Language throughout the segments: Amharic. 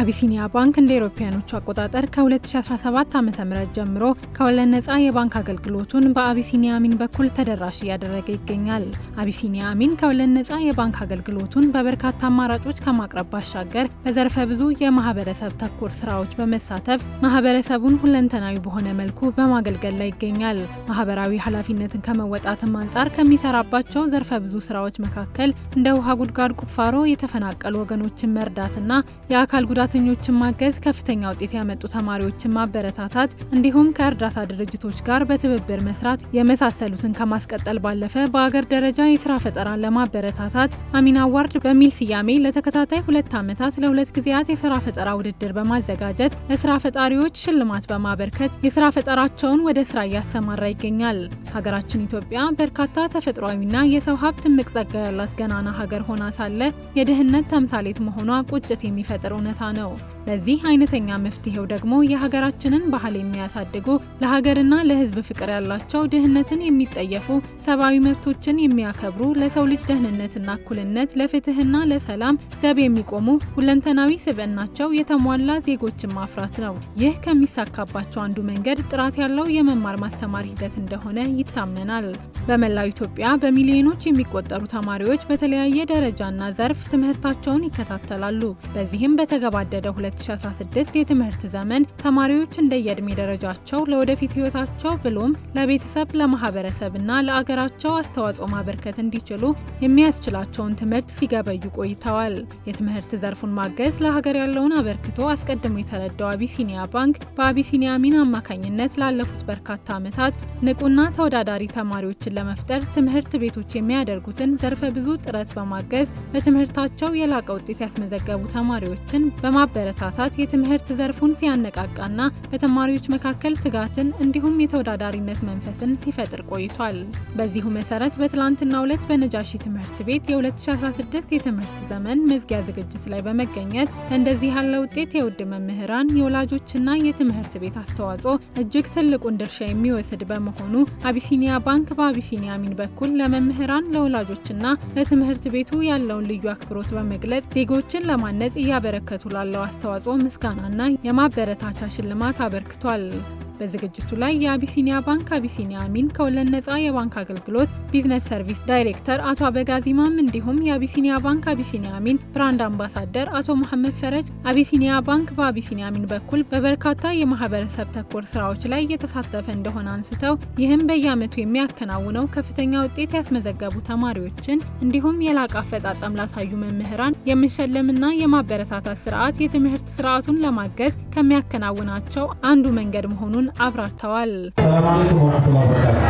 አቢሲኒያ ባንክ እንደ አውሮፓውያኖቹ አቆጣጠር ከ2017 ዓ ም ጀምሮ ከወለድ ነፃ የባንክ አገልግሎቱን በአቢሲኒያ አሚን በኩል ተደራሽ እያደረገ ይገኛል። አቢሲኒያ አሚን ከወለድ ነፃ የባንክ አገልግሎቱን በበርካታ አማራጮች ከማቅረብ ባሻገር በዘርፈ ብዙ የማህበረሰብ ተኮር ስራዎች በመሳተፍ ማህበረሰቡን ሁለንተናዊ በሆነ መልኩ በማገልገል ላይ ይገኛል። ማህበራዊ ኃላፊነትን ከመወጣትም አንጻር ከሚሰራባቸው ዘርፈ ብዙ ስራዎች መካከል እንደ ውሃ ጉድጓድ ቁፋሮ፣ የተፈናቀሉ ወገኖችን መርዳትና የአካል ጉዳተኞችን ማገዝ፣ ከፍተኛ ውጤት ያመጡ ተማሪዎችን ማበረታታት እንዲሁም ከእርዳታ ድርጅቶች ጋር በትብብር መስራት የመሳሰሉትን ከማስቀጠል ባለፈ በአገር ደረጃ የስራ ፈጠራን ለማበረታታት አሚን አዋርድ በሚል ስያሜ ለተከታታይ ሁለት ዓመታት ለሁለት ጊዜያት የስራ ፈጠራ ውድድር በማዘጋጀት ለስራ ፈጣሪዎች ሽልማት በማበርከት የስራ ፈጠራቸውን ወደ ስራ እያሰማራ ይገኛል። ሀገራችን ኢትዮጵያ በርካታ ተፈጥሯዊና የሰው ሀብት እምቅ ጸጋ ያላት ገናና ሀገር ሆና ሳለ የድህነት ተምሳሌት መሆኗ ቁጭት የሚፈጥር እውነታ ነው። ለዚህ አይነተኛ መፍትሄው ደግሞ የሀገራችንን ባህል የሚያሳድጉ ለሀገርና ለሕዝብ ፍቅር ያላቸው ድህነትን የሚጠየፉ ሰብአዊ መብቶችን የሚያከብሩ ለሰው ልጅ ደህንነትና እኩልነት ለፍትህና ለሰላም ዘብ የሚቆሙ ሁለንተናዊ ስብዕናቸው የተሟላ ዜጎችን ማፍራት ነው። ይህ ከሚሳካባቸው አንዱ መንገድ ጥራት ያለው የመማር ማስተማር ሂደት እንደሆነ ይታመናል። በመላው ኢትዮጵያ በሚሊዮኖች የሚቆጠሩ ተማሪዎች በተለያየ ደረጃና ዘርፍ ትምህርታቸውን ይከታተላሉ። በዚህም በተገባደደ 2016 የትምህርት ዘመን ተማሪዎች እንደየዕድሜ ደረጃቸው ለወደፊት ህይወታቸው ብሎም ለቤተሰብ ለማህበረሰብና ለአገራቸው አስተዋጽኦ ማበርከት እንዲችሉ የሚያስችላቸውን ትምህርት ሲገበዩ ቆይተዋል። የትምህርት ዘርፉን ማገዝ ለሀገር ያለውን አበርክቶ አስቀድሞ የተረዳው አቢሲኒያ ባንክ በአቢሲኒያ አሚን አማካኝነት ላለፉት በርካታ ዓመታት ንቁና ተወዳዳሪ ተማሪዎችን ለመፍጠር ትምህርት ቤቶች የሚያደርጉትን ዘርፈ ብዙ ጥረት በማገዝ በትምህርታቸው የላቀ ውጤት ያስመዘገቡ ተማሪዎችን በማበረታታት የትምህርት ዘርፉን ሲያነቃቃና በተማሪዎች መካከል ትጋትን እንዲሁም የተወዳዳሪነት መንፈስን ሲፈጥር ቆይቷል። በዚሁ መሰረት በትላንትናው ዕለት በነጃሺ ትምህርት ቤት የ2016 የትምህርት ዘመን መዝጊያ ዝግጅት ላይ በመገኘት ለእንደዚህ ያለ ውጤት የውድ መምህራን የወላጆችና የትምህርት ቤት አስተዋጽኦ እጅግ ትልቁን ድርሻ የሚወስድ በመሆኑ አቢሲኒያ ባንክ በአቢሲኒያ አሚን በኩል ለመምህራን ለወላጆችና ለትምህርት ቤቱ ያለውን ልዩ አክብሮት በመግለጽ ዜጎችን ለማነጽ እያበረከቱ ላለው አስተዋጽኦ ምስጋናና የማበረታቻ ሽልማት አበርክቷል። በዝግጅቱ ላይ የአቢሲኒያ ባንክ አቢሲኒያ አሚን ከወለድ ነፃ የባንክ አገልግሎት ቢዝነስ ሰርቪስ ዳይሬክተር አቶ አበጋዝ ኢማም እንዲሁም የአቢሲኒያ ባንክ አቢሲኒያ አሚን ብራንድ አምባሳደር አቶ መሐመድ ፈረጅ አቢሲኒያ ባንክ በአቢሲኒያ አሚን በኩል በበርካታ የማህበረሰብ ተኮር ስራዎች ላይ እየተሳተፈ እንደሆነ አንስተው ይህም በየዓመቱ የሚያከናውነው ከፍተኛ ውጤት ያስመዘገቡ ተማሪዎችን እንዲሁም የላቀ አፈጻጸም ላሳዩ መምህራን የመሸለምና የማበረታታት ስርዓት የትምህርት ስርዓቱን ለማገዝ ከሚያከናውናቸው አንዱ መንገድ መሆኑን አብራርተዋል። ሰላም አለይኩም ወረህመቱላሂ ወበረካቱ።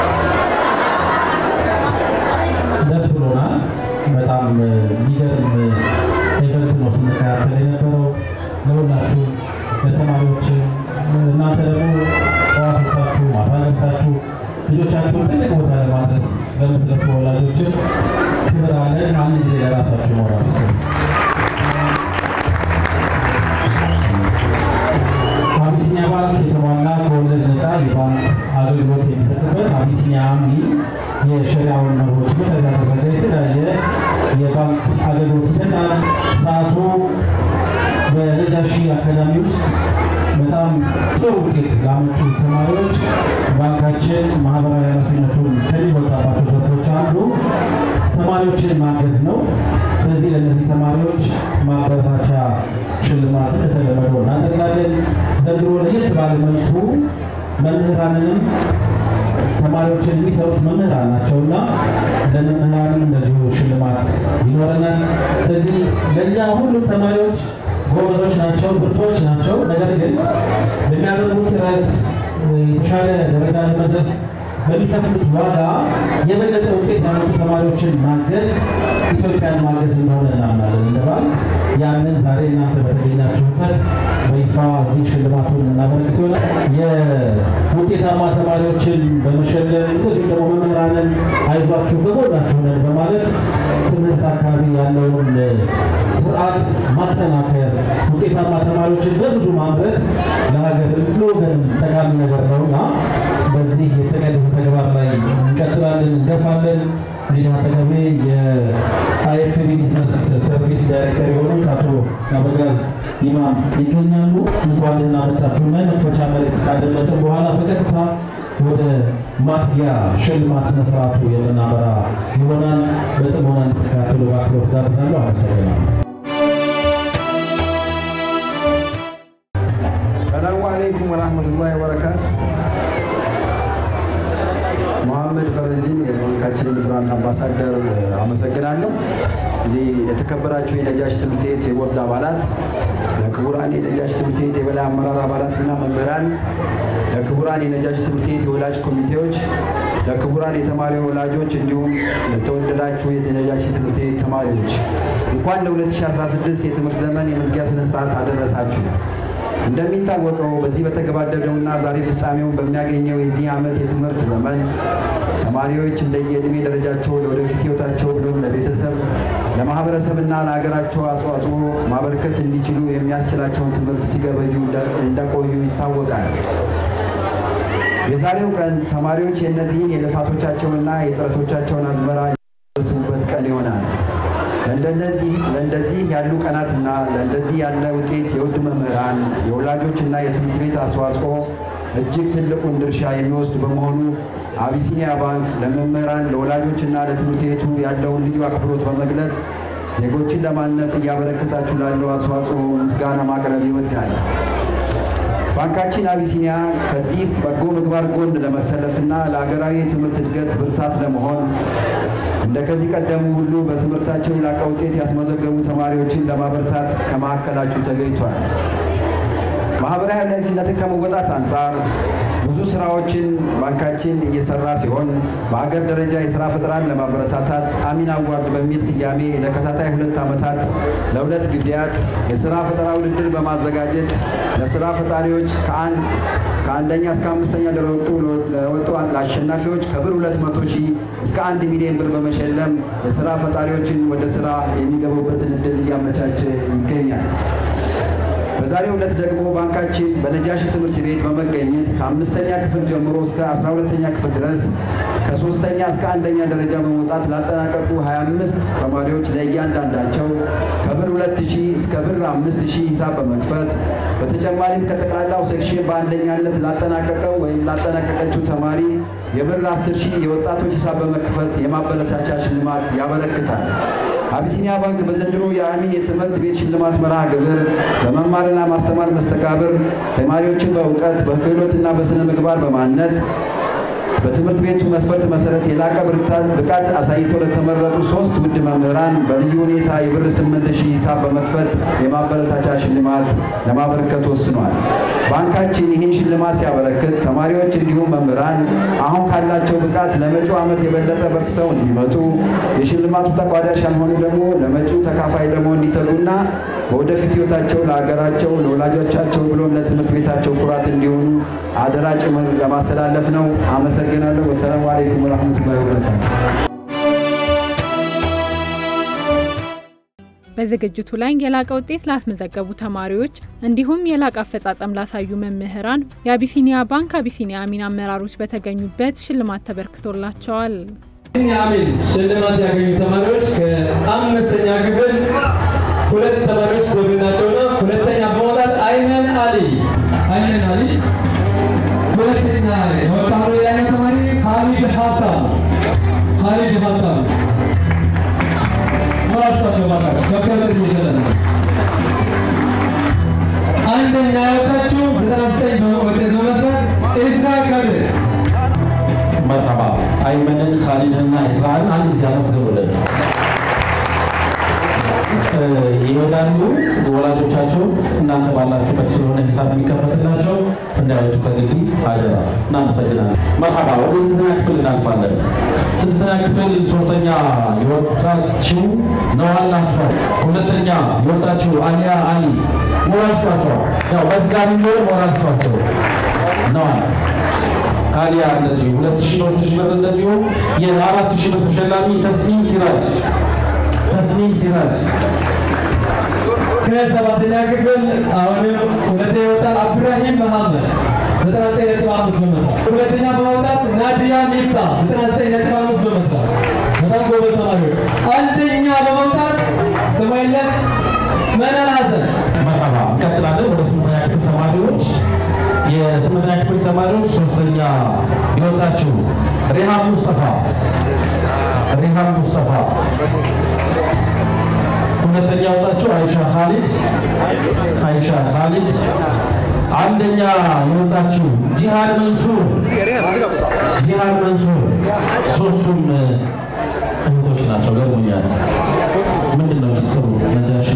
ደስ ብሎናል። በጣም የሚገርም ኢቨንት ነው ስንከታተል የነበረው ለሁላችሁ ለተማሪዎች፣ እናንተ ደግሞ ጠዋት ወጥታችሁ ማታ ገብታችሁ ልጆቻችሁን ትልቅ ቦታ ለማድረስ ለምትለፉ ወላጆችን ክብር አለን። አንድ ጊዜ ለራሳችሁ ሞራል ስጡ። አቢሲኒያ ባንክ የተሟላ ከወለድ ነፃ የባንክ አገልግሎት የሚሰጥበት አቢሲኒያ አሚን የሸሪያውን መርሆች መሰረት ያደረገ የተለያየ የባንክ አገልግሎት ይሰጣል። ሰዓቱ በነጃሺ አካዳሚ ውስጥ በጣም ጥሩ ውጤት ላመጡ ተማሪዎች ባንካችን ማህበራዊ ኃላፊነቱን ከሚወጣባቸው ዘርፎች አንዱ ተማሪዎችን ማገዝ ነው። ስለዚህ ለእነዚህ ተማሪዎች ማበረታቻ ሽልማትን ከተለመደው እናደርጋለን። ዘንድሮ ለየት ባለ መልኩ መምህራንንም ተማሪዎችን የሚሰሩት መምህራን ናቸውና ለመምህራንም እንደዚሁ ሽልማት ይኖረናል። ስለዚህ ለእኛ ሁሉም ተማሪዎች ጎበዞች ናቸው፣ ብርቶች ናቸው። ነገር ግን በሚያደርጉት ጥረት የተሻለ ደረጃ ለመድረስ በሚከፍሉት ዋጋ የበለጠ ውጤት ያመጡ ተማሪዎችን ማገዝ ኢትዮጵያን ማገዝ እንደሆነ እናምናለን እንደ ባንክ። ያንን ዛሬ እናንተ በተገኛችሁበት በይፋ እዚህ ሽልማቱን እናበረክት ይሆናል። የውጤታማ ተማሪዎችን በመሸለም እንደዚሁም ደግሞ መምህራንን አይዟችሁ ከጎናችሁ ነን በማለት ትምህርት አካባቢ ያለውን ስርዓት ማጠናከር፣ ውጤታማ ተማሪዎችን በብዙ ማምረት ለሀገርም ለወገንም ጠቃሚ ነገር ነውና በዚህ የተቀደሰ ተግባር ላይ እንቀጥላለን፣ እንገፋለን። እንግዲህ አጠገቤ የአይኤፍቢ ቢዝነስ ሰርቪስ ዳይሬክተር የሆኑት አቶ አበጋዝ ኢማም ይገኛሉ። እንኳን ደህና መጣችሁና የመክፈቻ መልእክት ካደመጥን በኋላ በቀጥታ ወደ ማትጊያ ሽልማት ስነስርዓቱ የምናመራ ይሆናል። በጽሞና እንድትከታተሉ በአክብሮት ጋብዛለሁ። አመሰግናለሁ። ሰላሙ አለይኩም ወራህመቱላሂ ወበረካቱ። መሐመድ ፈረጅን የባንካችን ብራንድ አምባሳደር አመሰግናለሁ። እንግዲህ የተከበራችሁ የነጃሽ ትምህርት ቤት የቦርድ አባላት፣ ለክቡራን የነጃሽ ትምህርት ቤት የበላይ አመራር አባላትና መምህራን፣ ለክቡራን የነጃሽ ትምህርት ቤት የወላጅ ኮሚቴዎች፣ ለክቡራን የተማሪ ወላጆች እንዲሁም ለተወደዳችሁ የነጃሽ ትምህርት ቤት ተማሪዎች እንኳን ለ2016 የትምህርት ዘመን የመዝጊያ ስነስርዓት አደረሳችሁ። እንደሚታወቀው በዚህ በተገባደደውና ዛሬ ፍጻሜውን በሚያገኘው የዚህ ዓመት የትምህርት ዘመን ተማሪዎች እንደየዕድሜ ደረጃቸው ለወደፊት ሕይወታቸው ብሎም ለቤተሰብ ለማህበረሰብና ለሀገራቸው አስተዋጽኦ ማበርከት እንዲችሉ የሚያስችላቸውን ትምህርት ሲገበዩ እንደቆዩ ይታወቃል። የዛሬው ቀን ተማሪዎች የእነዚህን የልፋቶቻቸውንና የጥረቶቻቸውን አዝመራ የሚሰበስቡበት ቀን ይሆናል። ለእንደዚህ ያሉ ቀናትና ለእንደዚህ ያለ ውጤት የውድ መምህራን የወላጆችና የትምህርት ቤት አስተዋጽኦ እጅግ ትልቁን ድርሻ የሚወስድ በመሆኑ አቢሲኒያ ባንክ ለመምህራን ለወላጆችና ለትምህርት ቤቱ ያለውን ልዩ አክብሮት በመግለጽ ዜጎችን ለማነጽ እያበረከታችሁ ላለው አስተዋጽኦ ምስጋና ማቅረብ ይወዳል። ባንካችን አቢሲኒያ ከዚህ በጎ ምግባር ጎን ለመሰለፍና ለሀገራዊ የትምህርት እድገት ብርታት ለመሆን እንደ ከዚህ ቀደሙ ሁሉ በትምህርታቸው የላቀ ውጤት ያስመዘገቡ ተማሪዎችን ለማበርታት ከመካከላችሁ ተገኝቷል። ማህበራዊ ኃላፊነትን ከመወጣት አንጻር ብዙ ስራዎችን ባንካችን እየሰራ ሲሆን በአገር ደረጃ የስራ ፈጠራን ለማበረታታት አሚን አዋርድ በሚል ስያሜ ለተከታታይ ሁለት ዓመታት ለሁለት ጊዜያት የስራ ፈጠራ ውድድር በማዘጋጀት ለስራ ፈጣሪዎች ከአንደኛ እስከ አምስተኛ ለወጡ ለወጡ አሸናፊዎች ከብር 200 ሺህ እስከ አንድ ሚሊዮን ብር በመሸለም የስራ ፈጣሪዎችን ወደ ስራ የሚገቡበትን እድል እያመቻቸ ይገኛል። በዛሬው ዕለት ደግሞ ባንካችን በነጃሺ ትምህርት ቤት በመገኘት ከአምስተኛ ክፍል ጀምሮ እስከ አስራ ሁለተኛ ክፍል ድረስ ከሶስተኛ እስከ አንደኛ ደረጃ በመውጣት ላጠናቀቁ 25 ተማሪዎች ለእያንዳንዳቸው ከብር 2000 እስከ ብር 5000 ሂሳብ በመክፈት በተጨማሪም ከጠቅላላው ሴክሽን በአንደኛነት ላጠናቀቀው ወይም ላጠናቀቀችው ተማሪ የብር 10 ሺህ የወጣቶች ሂሳብ በመክፈት የማበረታቻ ሽልማት ያበረክታል። አቢሲኒያ ባንክ በዘንድሮ የአሚን የትምህርት ቤት ሽልማት መርሃ ግብር በመማርና ማስተማር መስተጋብር ተማሪዎችን በእውቀት በክህሎትና በስነ ምግባር በማነጽ በትምህርት ቤቱ መስፈርት መሰረት የላቀ ብቃት አሳይተው ለተመረጡ ሶስት ውድ መምህራን በልዩ ሁኔታ የብር ስምንት ሺህ ሂሳብ በመክፈት የማበረታቻ ሽልማት ለማበረከት ወስኗል። ባንካችን ይህን ሽልማት ሲያበረክት ተማሪዎች እንዲሁም መምህራን አሁን ካላቸው ብቃት ለመጪው ዓመት የበለጠ በርትተው እንዲመጡ የሽልማቱ ተቋዳሽ ያልሆኑ ደግሞ ለመጪው ተካፋይ ደግሞ እንዲተጉና በወደፊት ሕይወታቸው ለሀገራቸው፣ ለወላጆቻቸው ብሎም ለትምህርት ቤታቸው ኩራት እንዲሆኑ አደራ ጭምር ለማስተላለፍ ነው። አመሰግናለሁ። ወሰላሙ አለይኩም ወረሕመቱላሂ ወበረካቱ። በዝግጅቱ ላይ የላቀ ውጤት ላስመዘገቡ ተማሪዎች እንዲሁም የላቀ አፈጻጸም ላሳዩ መምህራን የአቢሲኒያ ባንክ አቢሲኒያ አሚን አመራሮች በተገኙበት ሽልማት ተበርክቶላቸዋል። አቢሲኒያ አሚን ሽልማት ያገኙ ተማሪዎች ከአምስተኛ ክፍል ሁለት ተማሪዎች ጎብናቸውና ሁለተኛ በመውጣት አይመን አሊ አይመን አሊ ሁለተኛ የወጣው ሌላኛው ተማሪ ካሊድ ሀብታም ካሊድ ሀብታም ሞራስታቸው ባካቸው ከፍተኛ እየሸለ ነው። አንደኛ የወጣችው 99 ውጤት በመስራት ኢስራ ከብር መርሐባ አይመንን ካሊድንና እስራን አንድ ጊዜ አመስግኑልን። ይወዳሉ ወላጆቻቸው እናንተ ባላችሁበት ስለሆነ ሂሳብ የሚከፈትላቸው እንዳይወጡ ከግቢ አደራ። እናመሰግናለን። መርሐባ ወደ ስድስተኛ ክፍል እናልፋለን። ስድስተኛ ክፍል ሶስተኛ የወጣችው ነዋል አስፋው፣ ሁለተኛ የወጣችው አሊያ አሊ። ሞራል ስጧቸው። ያው በድጋሚ ቢሆን ሞራል ስጧቸው። ነዋል አሊያ እንደዚሁ ሁለት ሺህ ሶስት ሺህ ብር እንደዚሁ የአራት ሺህ ብር ተሸላሚ ተስኒም ሲራጅ ተስኒም ሲራጅ ከሰባተኛ ክፍል አሁንም ሁለተኛ የወጣት አብዱራሂም መሐመድ 99.5 በመስራት ሁለተኛ በመውጣት ናዲያ ሚፍታ 99.5 በመስራት በጣም ጎበዝ ተማሪዎች። አንደኛ በመውጣት ስሙ የለም መናን ሀሰን መርሐባ እንቀጥላለን። ወደ ስምንተኛ ክፍል ተማሪዎች የስምንተኛ ክፍል ተማሪዎች ሶስተኛ የወጣችው ሪሃም ሙስጠፋ ሪሃም ሙስጠፋ፣ ሁለተኛ የወጣችው አይሻ ካሊድ አይሻ ካሊድ፣ አንደኛ የወጣችው ጂሃድ መንሱር ጂሃድ መንሱር። ሶስቱም እህቶች ናቸው። ገርሞኛል። ምንድን ነው ሚስጥሩ? ነጃሽ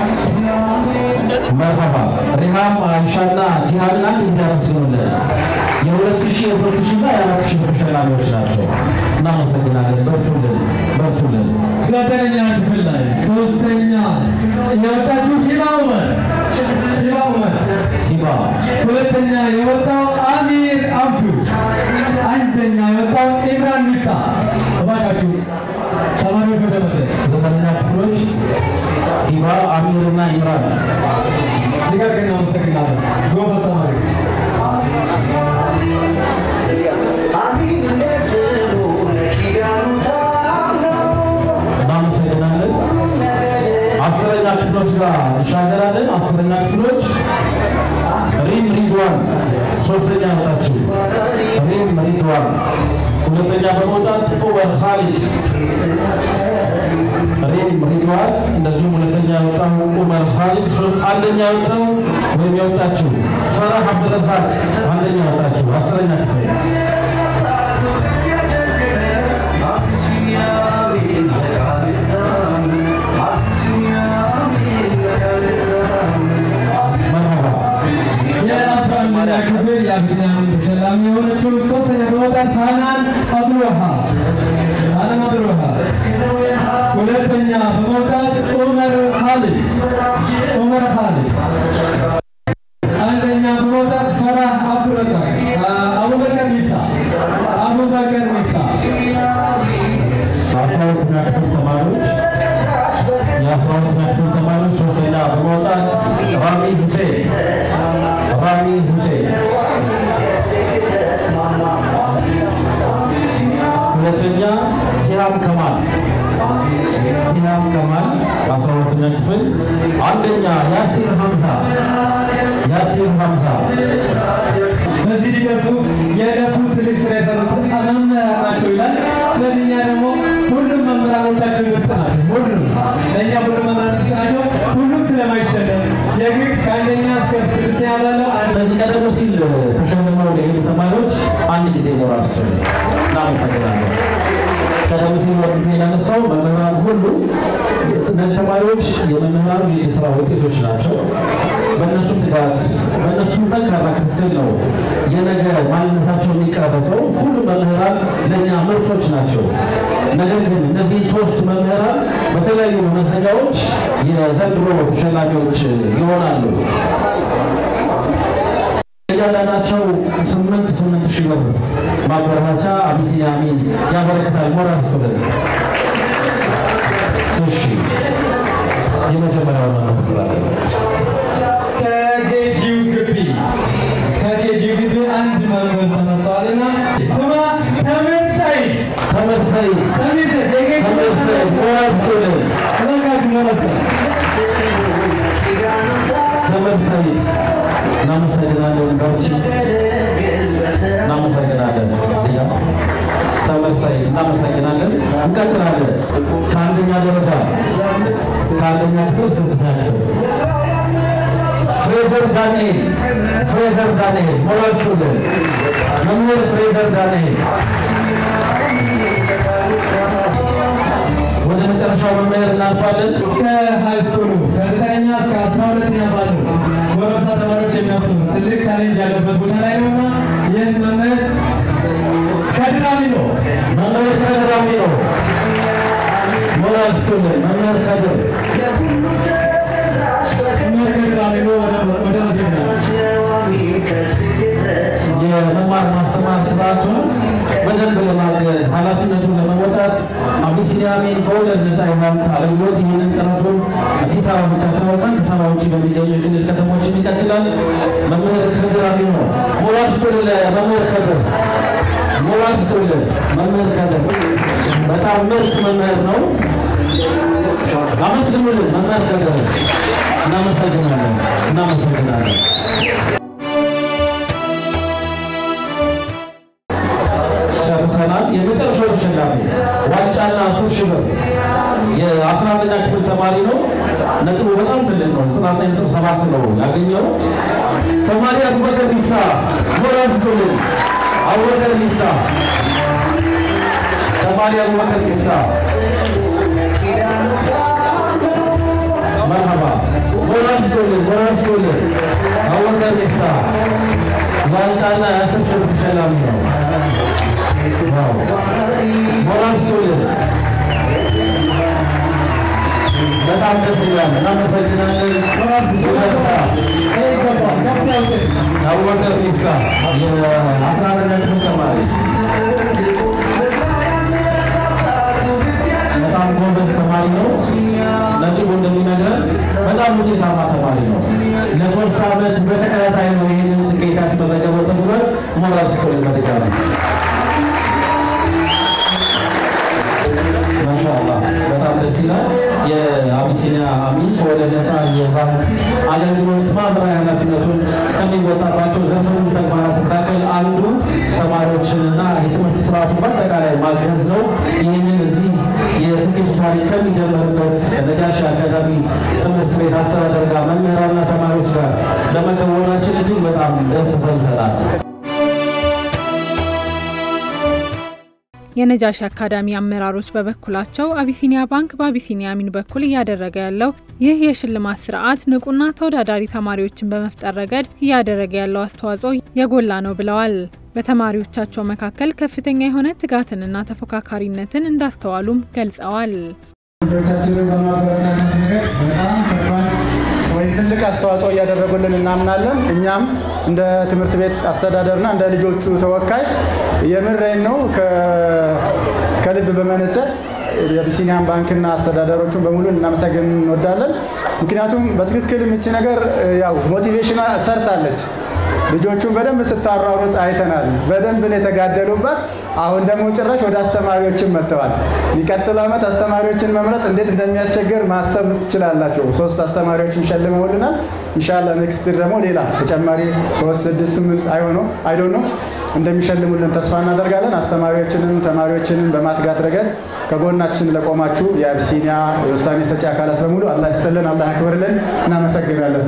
መርሀባ ሪሃም አይሻና ጂሃድን አንድ ጊዜ አመስግኑልን። የሁለት ሺህ የሶስት ሺህ እና የአራት ሺህ ተሸላሚዎች ናቸው። እናመሰግናለን። በርቱልን፣ በርቱልን። ዘጠነኛ ክፍል ላይ ሶስተኛ የወጣችው ሂባ ኡመር ሂባ ኡመር፣ ሲባ ሁለተኛ የወጣው አሚር አብዱ፣ አንደኛ የወጣው ኢምራን ሚፍታ። እባካችሁ ተማሪዎች ወደ መድረስ ዘጠነኛ ክፍሎች ሂባ አሚርና ኢምራን ሊቀርቅ እናመሰግናለን። ጎበዝ ተማሪ እናመሰግናለን። አስረኛ ክፍሎች ጋር እንሻገራለን። አስረኛ ክፍሎች ሪም ሪድዋን ሶስተኛ ወጣችው ሪም ሪድዋን፣ ሁለተኛ በመውጣት ኡመር ካሊድ ሪም ሪድዋን፣ እንደዚሁም ሁለተኛ የወጣው ኡመር ካሊድ፣ ሶ- አንደኛ የወጣው ወይም የወጣችው ፈራህ አብደረዛቅ አንደኛ ወጣችው አስረኛ ክፍል መርሀባ የአስራ አንደኛ ክፍል የአቢሲኒያ ተሸላሚ የሆነችው ሶስተኛ በመውጣት ሃናን አብዱልወሃብ ሃናን አብዱልወሃብ፣ ሁለተኛ በመውጣት ኡመር ካሊድ ኡመር ካሊድ፣ አንደኛ በመውጣት ፈራህ አብዱረዛቅ አቡበከር ሚፍታ አቡበከር ሚፍታ አስራ ሁለተኛ ክፍል ተማሪዎች የአስራ ሁለተኛ ክፍል ተማሪዎች ሶስተኛ በመውጣት ራሚ ሁሴን ራሚ ሁሴን ሁለተኛ ሲሃም ከማል ሲሃም ከማል አስራ ሁለተኛ ክፍል አንደኛ ያሲር ሀምዛ ያሲር ሀምዛ በዚህ ሊደርሱ የለፉት ትልቅ ስራ የሰሩት መምህራን ናቸው ይላል። ስለዚህ እኛ ደግሞ ሁሉም መምህራኖቻችን ምርጥ ናቸው። ሁሉም ለእኛ ሁሉም መምህራን ምርጥ ናቸው። ሁሉም ስለማይሸለም የግድ ከአንደኛ እስከ ስድስተኛ ባለው አንድ በዚህ ቀደም ሲል ተሸልመው ለሄዱ ተማሪዎች አንድ ጊዜ ሞራል ስቶሪ እናመሰግናለን። ቀደም ሲል ወንድሜ ያነሳው መምህራን ሁሉ እነዚህ ተማሪዎች የመምህራኑ የእጅ ስራ ውጤቶች ናቸው። በእነሱ ትጋት፣ በእነሱ ጠንካራ ክትትል ነው የነገ ማንነታቸው የሚቀረጸው። ሁሉም መምህራን ለእኛ ምርቶች ናቸው። ነገር ግን እነዚህ ሶስት መምህራን በተለያዩ መመዘኛዎች የዘንድሮ ተሸላሚዎች ይሆናሉ። እያንዳንዳቸው ስምንት ስምንት ሺህ ብር ማበረታቻ አቢሲኒያ አሚን ያበረክታል። ሞራል ስቶለን እሺ፣ የመጀመሪያው መምህር ትላለን። ከኬጂው ግቢ ከኬጂው ግቢ አንድ መምህር ተመርጠዋልና ስሟ ተምር ሰይድ ተመር ሰይድ ተምር ሰይድ የኬጂ ተመር ሰይድ ሞራል ስቶለን ተመልካቹ መለሰ ተመር ሰይድ እናመሰግናለን። ባቺ እናመሰግናለን። እዚያ ተመር ሰይድ እናመሰግናለን። እንቀጥላለን። ከአንደኛ ደረጃ ከአንደኛ ክፍል እስከ ስድስተኛ ክፍል ፍሬዘር ዳንኤል ፍሬዘር ዳንኤል ሞራል ስቱደንት መምህር ፍሬዘር ዳንኤል ወደ መጨረሻው መምህር እናልፋለን። ከሃይስኩሉ ከዘጠነኛ እስከ አስራ ሁለተኛ ባለው ጎረምሳ ተማሪዎች የሚያስተምሩ ትልቅ ቻሌንጅ ያለበት ቦታ ላይ ነውና ይህን መምህር ከድራሚ ነው መምህር ከድር አሚሮ ሞራል ስቱደንት መምህር ከድር መምህር ከድራሚ ነው ወደ መጀመሪያ የመማር ማስተማር ስርዓቱን በደንብ ለማገዝ ኃላፊነቱን ለመወጣት አቢሲኒያ አሚን ከወለድ ነፃ የባንክ አገልግሎት ይህንን ጥረቱን አዲስ አበባ ብቻ ሳይሆን ከአዲስ አበባ ውጭ በሚገኙ የክልል ከተሞችን ይቀጥላል። መምህር ከድር አሚኖ ሞራል ስቱደንት ለመምህር ከድር ሞራል ስቱደንት መምህር ከድር በጣም ምርጥ መምህር ነው። አመስግኑልን መምህር ከበደ እናመሰግናለን እናመሰግናለን ጨርሰናል የመጨረሻው ተሸላሚ ዋንጫና አስር ሺህ ብር የአስራ አንደኛ ክፍል ተማሪ ነው ነጥቡ በጣም ትልቅ ነው ዘጠና ዘጠኝ ነጥብ ሰባት ነው ያገኘው ተማሪ አቡበከር ይፍታ ሞራል ስጡልን አቡበከር ይፍታ ተማሪ አቡበከር ይፍታ መርሐባ ሞራል ስጡልን ሞራል ስጡልን አቡበከር ይፍታ ዋንጫና የአስር ሺህ ብር ተሸላሚ ነው ሞራል ስጡልን በጣም ደስ ይላል። እናመሰግናለን። አቡበከር ሚፍታ የአስራ አንደኛ ክፍል ተማሪ በጣም ጎበዝ ተማሪ ነው። ነጥቡ እንደሚነግረን በጣም ውጤታማ ተማሪ ነው። ለሶስት ዓመት በተከታታይ ነው ይህንን ስኬት ያስመዘገበው ተብሏል። ሞራል ስጡልን በድጋሚ ማሻአላ በጣም ደስ ይላል። የአቢሲኒያ አሚን ከወለድ ነፃ የባንክ አገልግሎት ማህበራዊ ኃላፊነቱን ከሚወጣባቸው ዘርፈ ብዙ ተግባራት መካከል አንዱ ተማሪዎችንና የትምህርት ስርዓቱን በአጠቃላይ ማገዝ ነው። ይህንን እዚህ የስኬቱ ታሪክ ከሚጀምርበት ከነጃሺ አካዳሚ ትምህርት ቤት አስተዳደር ጋር መምህራንና ተማሪዎች ጋር ለመከወናችን እጅግ በጣም ደስ ሰምተናል። የነጃሺ አካዳሚ አመራሮች በበኩላቸው አቢሲኒያ ባንክ በአቢሲኒያ አሚን በኩል እያደረገ ያለው ይህ የሽልማት ስርዓት ንቁና ተወዳዳሪ ተማሪዎችን በመፍጠር ረገድ እያደረገ ያለው አስተዋጽኦ የጎላ ነው ብለዋል። በተማሪዎቻቸው መካከል ከፍተኛ የሆነ ትጋትንና ተፎካካሪነትን እንዳስተዋሉም ገልጸዋል። ልጆቻችንን በማበረታታት ነገር በጣም ከባድ ወይም ትልቅ አስተዋጽኦ እያደረጉልን እናምናለን። እኛም እንደ ትምህርት ቤት አስተዳደርና እንደ ልጆቹ ተወካይ የምሬን ነው ከልብ በመነጨ የአቢሲኒያን ባንክና አስተዳደሮቹን በሙሉ እናመሰግን እንወዳለን። ምክንያቱም በትክክል ምች ነገር ያው ሞቲቬሽኗ ሰርታለች። ልጆቹን በደንብ ስታሯሩጥ አይተናል። በደንብ ነው የተጋደሉባት። አሁን ደግሞ ጭራሽ ወደ አስተማሪዎችን መጥተዋል። የሚቀጥለው ዓመት አስተማሪዎችን መምረጥ እንዴት እንደሚያስቸግር ማሰብ ትችላላቸው። ሶስት አስተማሪዎችን ሸልመውልናል። ኢንሻላ ኔክስት ደግሞ ሌላ ተጨማሪ ሶስት ስድስት ስምንት አይሆኖ አይዶ ነው እንደሚሸልሙልን ተስፋ እናደርጋለን። አስተማሪዎችንም ተማሪዎችንም በማትጋት ረገድ ከጎናችን ለቆማችሁ የአቢሲኒያ የውሳኔ ሰጪ አካላት በሙሉ አላህ ይስጥልን፣ አላህ ያክብርልን። እናመሰግናለን።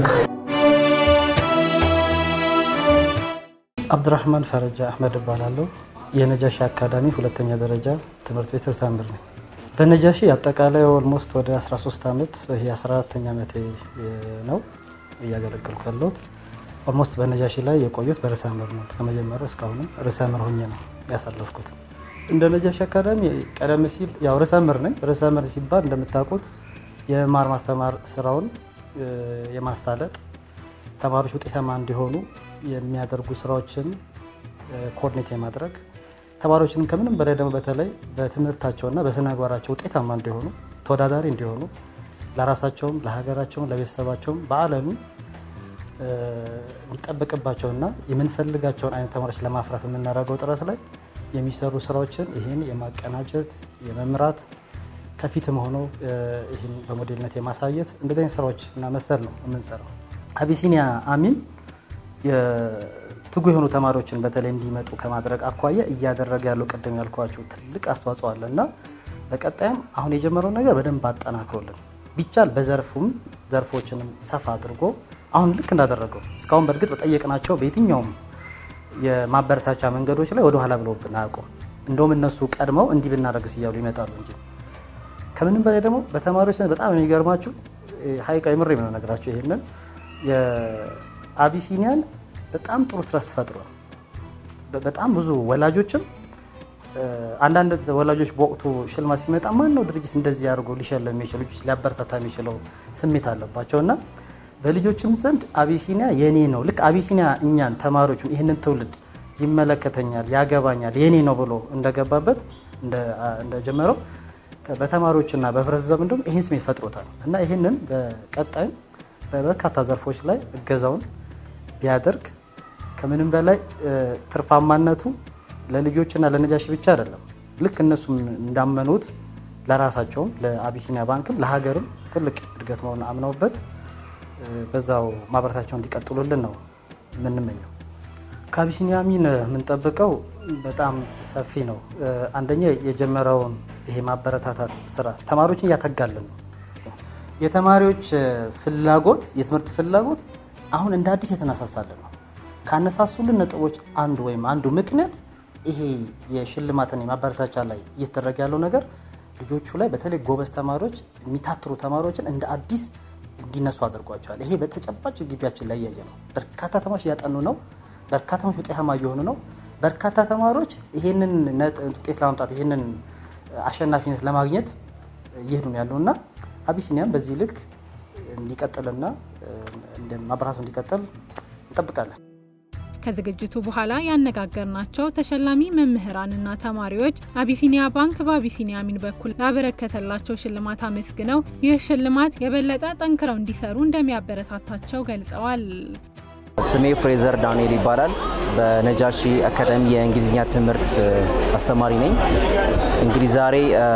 አብዱራህማን ፈረጃ አህመድ እባላለሁ። የነጃሺ አካዳሚ ሁለተኛ ደረጃ ትምህርት ቤት ርዕሰ መምህር ነኝ። በነጃሺ አጠቃላይ ኦልሞስት ወደ 13 ዓመት ይሄ 14ተኛ ዓመቴ ነው እያገለገልኩ ያለሁት። ኦልሞስት በነጃሺ ላይ የቆዩት በርዕሰ መምህር ነው። ከመጀመሪያው እስካሁንም ርዕሰ መምህር ሆኜ ነው ያሳለፍኩት። እንደ ነጃሺ አካዳሚ ቀደም ሲል ያው ርዕሰ መምህር ነኝ። ርዕሰ መምህር ሲባል እንደምታውቁት የማር ማስተማር ስራውን የማሳለጥ ተማሪዎች ውጤታማ እንዲሆኑ የሚያደርጉ ስራዎችን ኮኦርዲኔት የማድረግ ተማሪዎችንም ከምንም በላይ ደግሞ በተለይ በትምህርታቸውና በስነ ምግባራቸው ውጤታማ እንዲሆኑ ተወዳዳሪ እንዲሆኑ ለራሳቸውም ለሀገራቸውም ለቤተሰባቸውም በዓለም የሚጠበቅባቸውና የምንፈልጋቸውን አይነት ተማሪዎች ለማፍራት የምናደርገው ጥረት ላይ የሚሰሩ ስራዎችን ይህን የማቀናጀት የመምራት ከፊትም ሆኖ ይህን በሞዴልነት የማሳየት እንደዚህ አይነት ስራዎች እና መሰል ነው የምንሰራው። አቢሲኒያ አሚን ትጉ የሆኑ ተማሪዎችን በተለይ እንዲመጡ ከማድረግ አኳያ እያደረገ ያለው ቅድም ያልኳቸው ትልቅ አስተዋጽኦ አለ እና በቀጣይም አሁን የጀመረው ነገር በደንብ አጠናክሮልን ቢቻል በዘርፉም ዘርፎችንም ሰፋ አድርጎ አሁን ልክ እንዳደረገው እስካሁን በእርግጥ በጠየቅናቸው በየትኛውም የማበረታቻ መንገዶች ላይ ወደኋላ ብለውብን አያውቁም። እንደውም እነሱ ቀድመው እንዲህ ብናደርግስ እያሉ ይመጣሉ እንጂ ከምንም በላይ ደግሞ በተማሪዎች በጣም የሚገርማችሁ ሀይቃ የምሬ ነው ነገራቸው ይሄንን የአቢሲኒያን በጣም ጥሩ ትረስት ፈጥሯል። በጣም ብዙ ወላጆችም አንዳንድ ወላጆች በወቅቱ ሽልማት ሲመጣ ማን ነው ድርጅት እንደዚህ አድርጎ ሊሸለም የሚችለው ልጆች ሊያበረታታ የሚችለው ስሜት አለባቸው እና በልጆችም ዘንድ አቢሲኒያ የኔ ነው ልክ አቢሲኒያ እኛን ተማሪዎቹን ይህንን ትውልድ ይመለከተኛል፣ ያገባኛል፣ የኔ ነው ብሎ እንደገባበት እንደጀመረው በተማሪዎችና በህብረተሰብ እንዲሁም ይህን ስሜት ፈጥሮታል እና ይህንን በቀጣይም በበርካታ ዘርፎች ላይ እገዛውን ቢያደርግ ከምንም በላይ ትርፋማነቱ ለልጆችና ለነጃሺ ብቻ አይደለም። ልክ እነሱም እንዳመኑት ለራሳቸውም ለአቢሲኒያ ባንክም ለሀገርም ትልቅ እድገት መሆኑን አምነውበት በዛው ማበረታቸው እንዲቀጥሉልን ነው የምንመኘው። ከአቢሲኒያ አሚን የምንጠብቀው በጣም ሰፊ ነው። አንደኛ የጀመረውን ይሄ ማበረታታት ስራ ተማሪዎችን እያተጋልን ነው። የተማሪዎች ፍላጎት የትምህርት ፍላጎት አሁን እንደ አዲስ የተነሳሳልን ነው። ካነሳሱልን ነጥቦች አንዱ ወይም አንዱ ምክንያት ይሄ የሽልማትን የማበረታቻ ላይ እየተደረገ ያለው ነገር ልጆቹ ላይ በተለይ ጎበዝ ተማሪዎች የሚታትሩ ተማሪዎችን እንደ አዲስ እንዲነሱ አድርጓቸዋል። ይሄ በተጨባጭ ግቢያችን ላይ እያየ ነው። በርካታ ተማሪዎች እያጠኑ ነው። በርካታ ተማሪዎች ውጤታማ እየሆኑ ነው። በርካታ ተማሪዎች ይሄንን ውጤት ለማምጣት ይሄንን አሸናፊነት ለማግኘት እየሄዱ ነው ያለው እና አቢሲኒያም በዚህ ልክ እንዲቀጥልና ማበረታቱ እንዲቀጥል እንጠብቃለን። ከዝግጅቱ በኋላ ያነጋገርናቸው ተሸላሚ መምህራንና ተማሪዎች አቢሲኒያ ባንክ በአቢሲኒያ አሚን በኩል ላበረከተላቸው ሽልማት አመስግነው ይህ ሽልማት የበለጠ ጠንክረው እንዲሰሩ እንደሚያበረታታቸው ገልጸዋል። ስሜ ፍሬዘር ዳንኤል ይባላል። በነጃሺ አካዳሚ የእንግሊዝኛ ትምህርት አስተማሪ ነኝ። እንግዲህ ዛሬ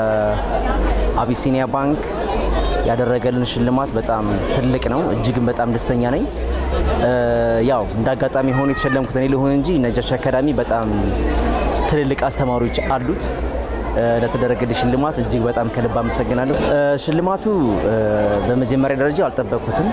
አቢሲኒያ ባንክ ያደረገልን ሽልማት በጣም ትልቅ ነው። እጅግም በጣም ደስተኛ ነኝ። ያው እንደ አጋጣሚ ሆኖ የተሸለምኩት እኔ ልሆን እንጂ ነጃሺ አካዳሚ በጣም ትልልቅ አስተማሪዎች አሉት። ለተደረገልኝ ሽልማት እጅግ በጣም ከልብ አመሰግናለሁ። ሽልማቱ በመጀመሪያ ደረጃ አልጠበቅኩትም።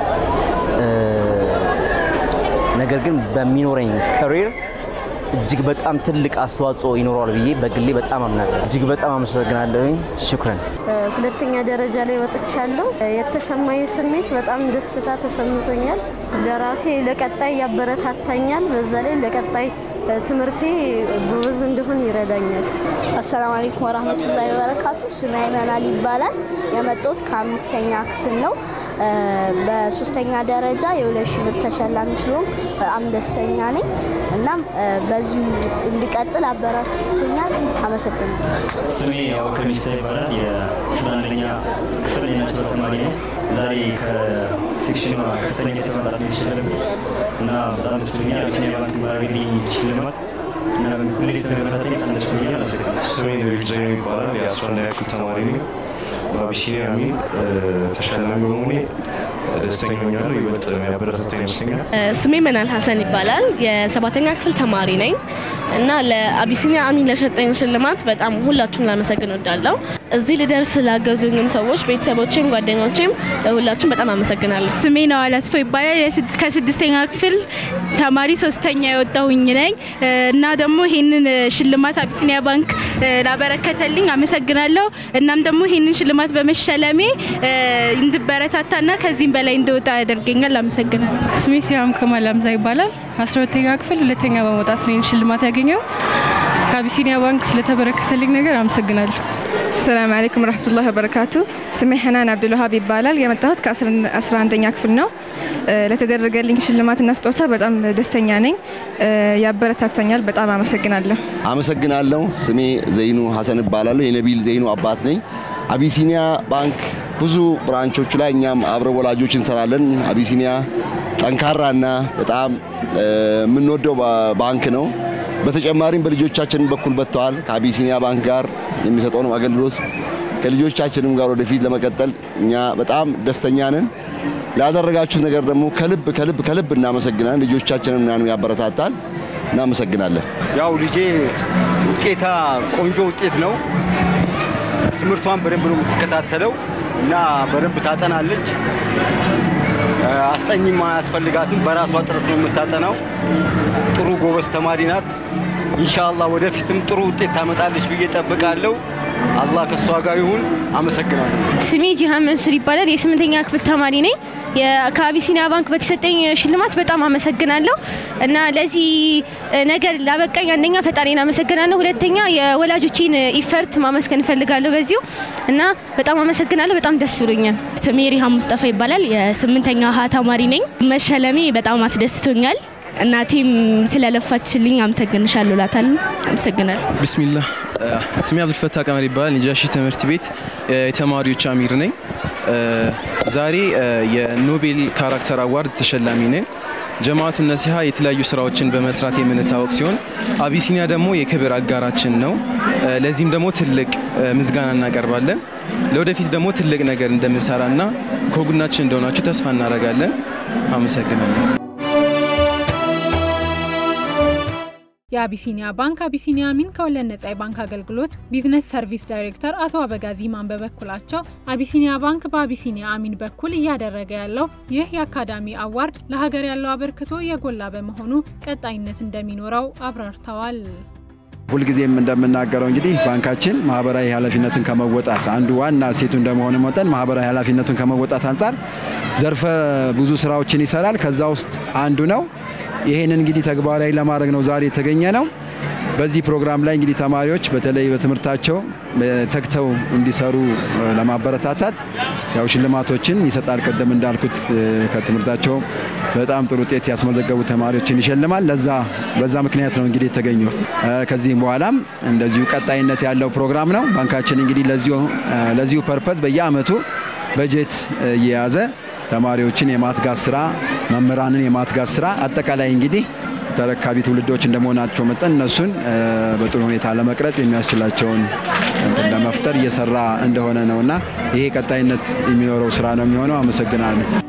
ነገር ግን በሚኖረኝ ከሪር እጅግ በጣም ትልቅ አስተዋጽኦ ይኖረዋል ብዬ በግሌ በጣም አምናለሁ። እጅግ በጣም አመሰግናለሁኝ። ሽኩረን። ሁለተኛ ደረጃ ላይ ወጥቻለሁ። የተሰማኝ ስሜት በጣም ደስታ ተሰምቶኛል። ለራሴ ለቀጣይ ያበረታታኛል። በዛ ላይ ለቀጣይ ትምህርቴ ጎበዝ እንድሆን ይረዳኛል። አሰላሙ አለይኩም ወራህመቱላሂ ወበረካቱ። ስሜ አይመናል ይባላል። የመጣሁት ከአምስተኛ ክፍል ነው። በሶስተኛ ደረጃ የሁለት ሺህ ብር ተሸላሚ ሲሆን በጣም ደስተኛ ነኝ። እናም በዚሁ እንዲቀጥል አበረታቶኛል። አመሰግናለሁ። ስሜ አቡበክር ሚፍታ ይባላል። የአስራ አንደኛ ክፍል የነጭ ተማሪ ነው። ዛሬ ከሴክሽን ከፍተኛ ውጤት ማምጣት ነው የተሸለምኩት እና በጣም ደስ ብሎኛል። አቢሲኒያ ባንክ ባደረገልኝ ሽልማት እና ሁሌ ስለመፈተኝ በጣም ደስ ብሎኛል። አመሰግናለሁ። ስሜ ነቢል ዘይኑ ይባላል። የአስራ አንደኛ ክፍል ተማሪ ነኝ። በአቢሲኒያ አሚን ተሸላሚ በመሆኔ ደስተኛ ሆኛለሁ። ይበልጥ የሚያበረታታ ይመስለኛል። ስሜ መናል ሀሰን ይባላል። የሰባተኛ ክፍል ተማሪ ነኝ እና ለአቢሲኒያ አሚን ለሰጠኝ ሽልማት በጣም ሁላችሁም ላመሰግን ወዳለሁ። እዚህ ልደርስ ስላገዙኝም ሰዎች፣ ቤተሰቦቼም፣ ጓደኞቼም ሁላችሁም በጣም አመሰግናለሁ። ስሜ ነው አላስፎ ይባላል። ከስድስተኛ ክፍል ተማሪ ሶስተኛ የወጣሁኝ ነኝ እና ደግሞ ይህንን ሽልማት አቢሲኒያ ባንክ ላበረከተልኝ አመሰግናለሁ። እናም ደግሞ ይህንን ሽልማት በመሸለሜ እንድበረታታና ከዚህም በላይ እንደወጣ ያደርገኛል። አመሰግናለሁ። ስሜ ሲያም ከማል አምዛ ይባላል። አስራ ሁለተኛ ክፍል ሁለተኛ በመውጣት ነው ይህን ሽልማት ያገኘው። ከአቢሲኒያ ባንክ ስለተበረከተልኝ ነገር አመሰግናለሁ። ሰላም አለይኩም ረህመቱላሂ ወበረካቱ። ስሜ ሐናን አብዱልዋሃብ ይባላል። የመጣሁት ከ11ኛ ክፍል ነው። ለተደረገልኝ ሽልማትና ስጦታ በጣም ደስተኛ ነኝ። ያበረታታኛል። በጣም አመሰግናለሁ። አመሰግናለሁ። ስሜ ዘይኑ ሀሰን እባላለሁ። የነቢል ዘይኑ አባት ነኝ። አቢሲኒያ ባንክ ብዙ ብራንቾቹ ላይ እኛም አብረ ወላጆች እንሰራለን። አቢሲኒያ ጠንካራና በጣም የምንወደው ባንክ ነው። በተጨማሪም በልጆቻችን በኩል በጥተዋል። ከአቢሲኒያ ባንክ ጋር የሚሰጠውን አገልግሎት ከልጆቻችንም ጋር ወደፊት ለመቀጠል እኛ በጣም ደስተኛ ነን። ላደረጋችሁት ነገር ደግሞ ከልብ ከልብ ከልብ እናመሰግናለን። ልጆቻችንም ምናምን ያበረታታል። እናመሰግናለን። ያው ልጄ ውጤታ ቆንጆ ውጤት ነው። ትምህርቷን በደንብ ነው የምትከታተለው እና በደንብ ታጠናለች። አስጠኝም አያስፈልጋትም። በራሷ ጥረት ነው የምታጠናው። ጥሩ ጎበዝ ተማሪ ናት። ኢንሻአላህ ወደፊትም ጥሩ ውጤት ታመጣለች ብዬ ጠብቃለሁ። አላህ ከእሷ ጋር ይሁን። አመሰግናለሁ። ስሜ ጂሃን መንሱር ይባላል። የስምንተኛ ክፍል ተማሪ ነኝ። ከአቢሲኒያ ባንክ በተሰጠኝ ሽልማት በጣም አመሰግናለሁ እና ለዚህ ነገር ላበቃኝ አንደኛ ፈጣሪን አመሰግናለሁ፣ ሁለተኛ የወላጆቼን ኢፈርት ማመስገን እፈልጋለሁ በዚሁ እና በጣም አመሰግናለሁ። በጣም ደስ ብሎኛል። ስሜ ሪሃም ሙስጠፋ ይባላል። የስምንተኛ ሀ ተማሪ ነኝ። መሸለሜ በጣም አስደስቶኛል። እናቴም ስለለፋችልኝ አመሰግንሻለሁ እላታለሁ። አመሰግናለሁ። ቢስሚላህ ስሜ አብዱልፈታ ቀመር ይባላል። ነጃሺ ትምህርት ቤት የተማሪዎች አሚር ነኝ። ዛሬ የኖቤል ካራክተር አዋርድ ተሸላሚ ነኝ። ጀማዓቱ ነሲሃ የተለያዩ ስራዎችን በመስራት የምንታወቅ ሲሆን አቢሲኒያ ደግሞ የክብር አጋራችን ነው። ለዚህም ደግሞ ትልቅ ምስጋና እናቀርባለን። ለወደፊት ደግሞ ትልቅ ነገር እንደምንሰራና ከጎናችን እንደሆናችሁ ተስፋ እናደርጋለን። አመሰግናለሁ። የአቢሲኒያ ባንክ አቢሲኒያ አሚን ከወለድ ነጻ የባንክ አገልግሎት ቢዝነስ ሰርቪስ ዳይሬክተር አቶ አበጋዚ ማን በበኩላቸው አቢሲኒያ ባንክ በአቢሲኒያ አሚን በኩል እያደረገ ያለው ይህ የአካዳሚ አዋርድ ለሀገር ያለው አበርክቶ የጎላ በመሆኑ ቀጣይነት እንደሚኖረው አብራርተዋል። ሁልጊዜም እንደምናገረው እንግዲህ ባንካችን ማህበራዊ ኃላፊነቱን ከመወጣት አንዱ ዋና እሴቱ እንደመሆኑ መጠን ማህበራዊ ኃላፊነቱን ከመወጣት አንጻር ዘርፈ ብዙ ስራዎችን ይሰራል። ከዛ ውስጥ አንዱ ነው። ይሄንን እንግዲህ ተግባራዊ ለማድረግ ነው ዛሬ የተገኘ ነው። በዚህ ፕሮግራም ላይ እንግዲህ ተማሪዎች በተለይ በትምህርታቸው ተግተው እንዲሰሩ ለማበረታታት ያው ሽልማቶችን ይሰጣል። ቅድም እንዳልኩት ከትምህርታቸው በጣም ጥሩ ውጤት ያስመዘገቡ ተማሪዎችን ይሸልማል። ለዛ በዛ ምክንያት ነው እንግዲህ የተገኘው። ከዚህም በኋላም እንደዚሁ ቀጣይነት ያለው ፕሮግራም ነው። ባንካችን እንግዲህ ለዚሁ ለዚሁ ፐርፐዝ በየአመቱ በጀት እየያዘ ተማሪዎችን የማትጋት ስራ፣ መምህራንን የማትጋት ስራ አጠቃላይ እንግዲህ ተረካቢ ትውልዶች እንደመሆናቸው መጠን እነሱን በጥሩ ሁኔታ ለመቅረጽ የሚያስችላቸውን ለመፍጠር እየሰራ እንደሆነ ነውና ይሄ ቀጣይነት የሚኖረው ስራ ነው የሚሆነው። አመሰግናለሁ።